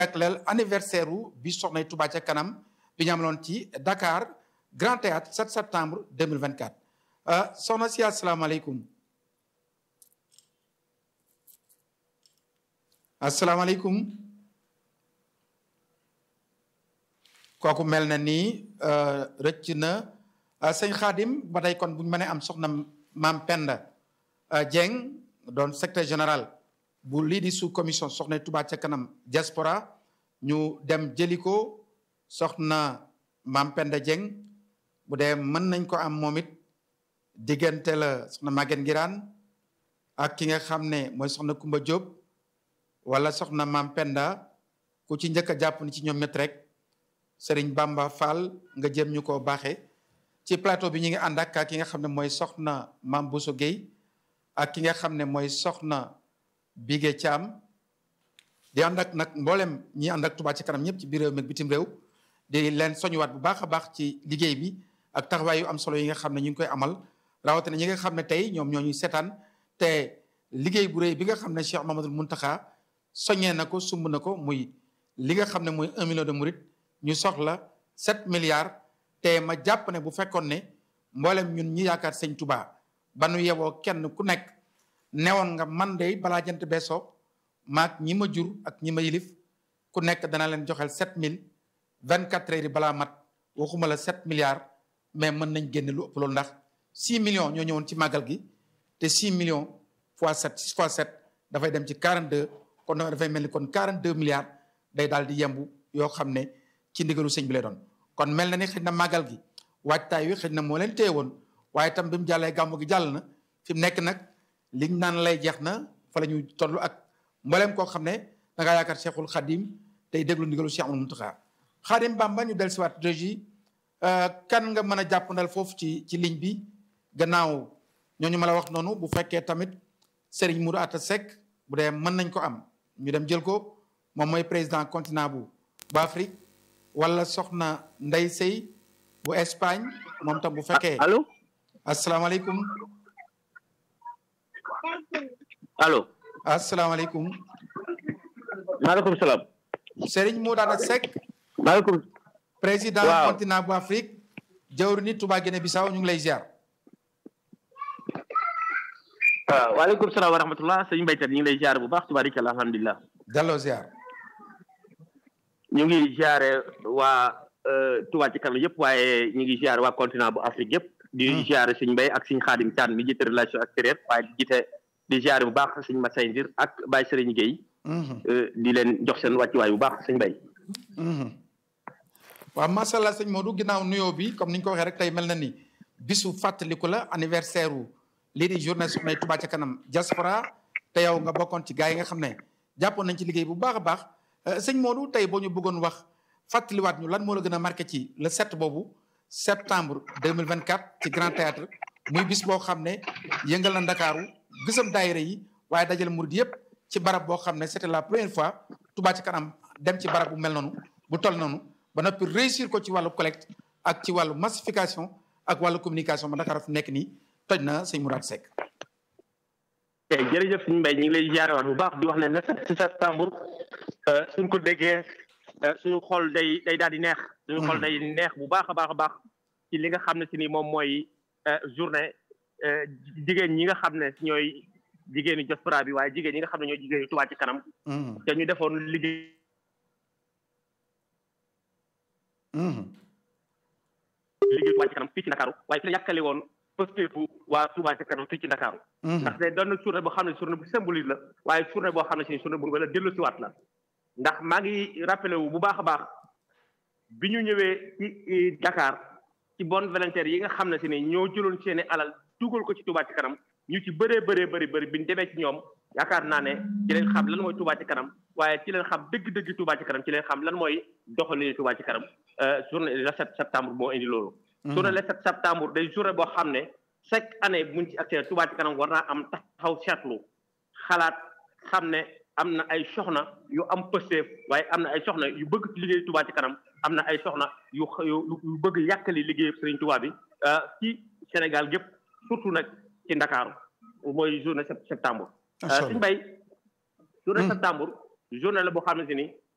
jagleel anniversaire u bi soxna Touba ca kanam bi ñu amaloon ci Dakar Grand Théâtre 7 septembre 2024 soxna si asalaamaaleykum asalaamaaleykum kooku mel na ni rëcc na sëñ Xaadim ba tey kon bu ñu mënee am soxna maam Penda Dieng doon secrétaire général bu lii di sous commission soxna Touba ca kanam diaspora ñu dem jëli ko soxna maam Penda Dieng bu dee mën nañ ko am moom it diggante la soxna Maguette Ngiraan ak ki nga xam ne mooy soxna Kumba Diop wala soxna maam Penda ku ci njëkk a jàpp ni ci ñoom ñett rek Serigne Bamba Fall nga jëm ñu ko baaxee ci plateau bi ñu ngi ànd ak ki nga xam ne mooy soxna maam Bousso Guèye ak ki nga xam ne mooy soxna Bigué Thiam di ànd ak nag mboolem ñi ànd ak Touba ci kanam ñëpp ci biir réew mi bitim réew di leen soñuwaat bu baax a baax ci liggéey bi ak taxawaay yu am solo yi nga xam ne ñu ngi koy amal rawatina ñi nga xam ne tey ñoom ñoo ñuy seetaan te liggéey bu rëy bi nga xam ne Cheikh Mamadou Mountakha soññee na ko sumb na ko muy li nga xam ne mooy un million de murit ñu soxla sept milliards te ma jàpp ne bu fekkoon ne mboolem ñun ñi yaakaar sëñ Touba ba nu yeboo kenn ku nekk newoon nga man de balaa jant beesoo maag ñi ma jur ak ñi ma yilif ku nekk dana leen joxel sept mille vingt quatre heures yi balaa mat waxuma la sept milliards mais mën nañ génne lu ëpp loolu ndax six millions ñoo ñëwoon ci màggal gi te six millions fois sept six fois sept dafay dem ci quarante deux kon dafay mel ni kon quarante deux milliards day daal di yembu yoo xam ne ci ndigalu sëñ bi lay doon kon mel na ni xëy na màggal gi waajtaay wi xëy na moo leen téye woon waaye itam bi mu jàllee gàmmu gi jàll na fi mu nekk nag liñ naan lay jeex na fa la ñu toll ak mbooleem koo xam ne da ngaa yaakaar Cheikhul Khadim tey déglu ndigalu Cheikh Amadou Mountakha Khadim Bamba ñu dellusiwaat régie kan nga mën a jàppandal foofu ci ci ligne bi gannaaw ñooñu ma la wax noonu bu fekkee tamit Serigne Mourou Atta Seck bu dee mën nañ ko am ñu dem jël ko moom mooy président continent bu bu Afrique wala soxna Ndey Sey bu Espagne moom tam bu fekkee. allo. asalaamaaleykum. allo. asalaamaaleykum. maaleykum salaam. Serigne Mourou Atta Seck. maaleykum. président waaw continent bu Afrique. jawri ni Touba Guinée Bissau ñu ngi lay ziar. waaw waaleykum salaam wa rahmatullah sëñ Mbaytan ñu ngi lay ziar bu baax tubaarikàlla alhamdulilah. delloo ziar. ñu ngi ziare waa Touba ci kanam yëpp waaye ñu ngi ziare waa continent bu Afrique yëpp. di ziare sëñ Mbay ak sëñ Xaadim Caan mi jiite relation extérieure waaye di jiite di ziare bu baax sëñ Masay Ndir ak Baye Sëriñ Gueye. di leen jox seen wàccuwaay bu baax sëñ Mbay. waaw macha allah sëñ Modou ginnaaw nuyoo bi comme ni ñu ko waxee rek tey mel na ni bisu fàttaliku la anniversaire wu lii di journée soxna Touba ca kanam diaspora te yow nga bokkoon ci gars yi nga xam ne jàppoon nañ ci liggéey bu baax a baax sëñ Modou tey boo ñu bëggoon wax fàttaliwaat ñu lan moo la gën a marqué ci le 7 boobu septembre 2024 ci Grand Théâtre muy bis boo xam ne yëngal na Ndakaaru gisam daayira yi waaye dajale murid yëpp ci barab boo xam ne c'était la première fois Touba ca kanam dem ci barab bu mel noonu bu toll noonu ba noppi réussir ko ci wàllu collecte ak ci wàllu massification ak wàllu communication ba Dakar fi nekk nii toj na sëñ Mourad Seck. ok jërëjëf suñu mbay ñu ngi lay jaarewaat bu baax di wax ne le sept septembre suñ ko déggee suñu xol day day daal di neex. suñu xol day neex bu baax a baax a baax ci li nga xam ne si ni moom mooy journée jigéen ñi nga xam ne ñooy jigéenu diaspora bi waaye jigéen ñi nga xam ne ñooy jigéenu Touba ci kanam. te ñu defoon liggéey. liggéey Touba ci kanam fii ci Ndakaaru waaye fi la yàkkale woon pëstéefu waa Touba ci kanam fii ci Ndakaaru ndax day doon na journée boo xam ne journée bu symbolique la waaye journée boo xam ne si journée bu la dellu siwaat la ndax maa ngi rappelé wu bu baax a baax bi ñu ñëwee ci Dakar ci bonne volontaire yi nga xam ne si ne ñoo jëloon seeni alal dugal ko ci Touba ci kanam ñu ci bëree bëree bëri bëri bi ñu demee ci ñoom yaakaar naa ne ci leen xam lan mooy Touba ci kanam waaye ci leen xam dëgg-dëgg Touba ci kanam ci leen xam lan mooy doxalin Touba ci kanam journée le 7 septembre moo indi loolu. journée le 7 septembre day journée boo xam ne chaque année buñ ci accès Touba ci kanam war naa am taxaw seetlu xalaat xam ne am na ay soxna yu am pësteef waaye am na ay soxna yu bëgg ci liggéey Touba ci kanam am na ay soxna yu yu bëgg yàkkali liggéey Serigne Touba bi ci Sénégal gépp surtout nag ci Ndakaaru mooy journée septembre. suñu bay journée septembre journée la boo xam ne si ni